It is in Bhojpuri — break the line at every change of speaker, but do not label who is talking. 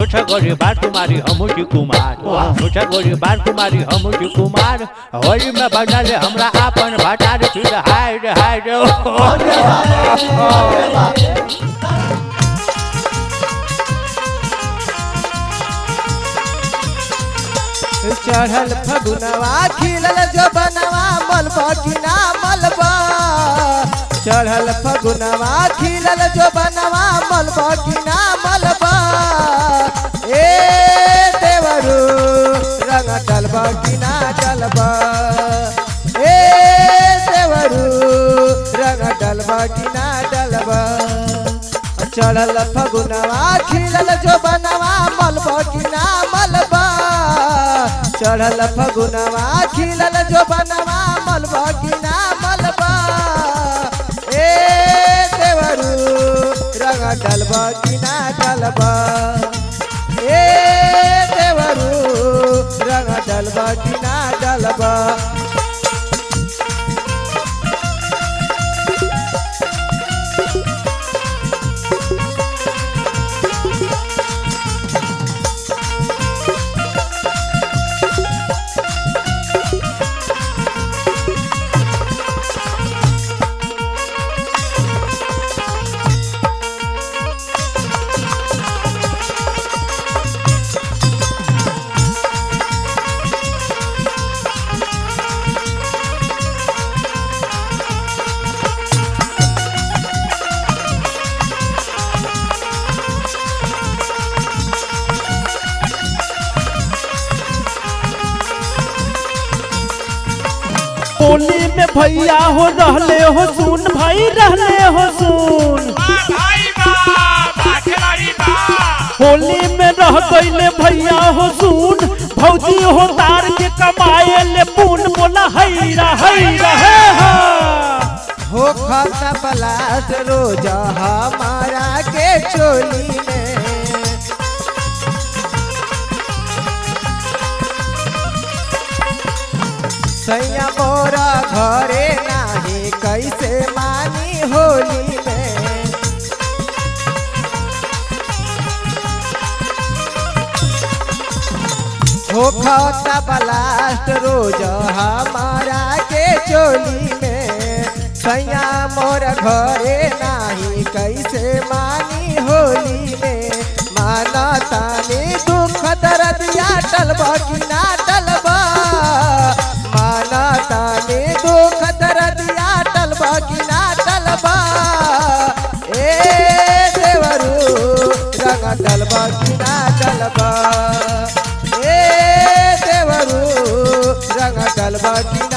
मुझे गोरी बार तुम्हारी हमूची कुमार मुझे गोरी बार तुम्हारी हमूची कुमार होली में बनल हमरा आपन भटार फिर हाय रे हाय रे
चढ़ल फगुनवा खिलल जो बनवा मलबा कि ना मलबा चढ़ल फगुनवा खिलल जो बनवा मलबा कि ना मलबा ए देवरू रंग डलबा कि ना डलबा ए देवरू रंग डलबा कि ना डलबा चढ़ल फगुनवा खिलल जो बनवा मलबा कि ना मलबा चढ़ल फगुनवा खिलल जो बनवा मलबा कि ना मलबा ए देवरू रंग डलबा कि ना डलबा ए देवरू रंग डलबा कि ना डलबा
होली में भैया हो रहले हो सुन भाई रहले हो सुन होली में रह गईले भैया हो सुन भौजी हो तार के कमाए ले पून बोला हैरा हैरा है हा
हो खाता पलाश रोज हमारा के चोली में सैया मोरा घरे नाही कैसे मानी होली में हो खाता ब्लास्ट रोज हमारा के चोली में सैया मोर घरे नाही कैसे मानी होली में माना तानी दुख दर्दिया टलबा कि ना टलबा माना तानी दुख दर्दिया टलबा कि ना टलबा ए देवरू रंग टलबा कि ना टलबा ए देवरू रंग टलबा कि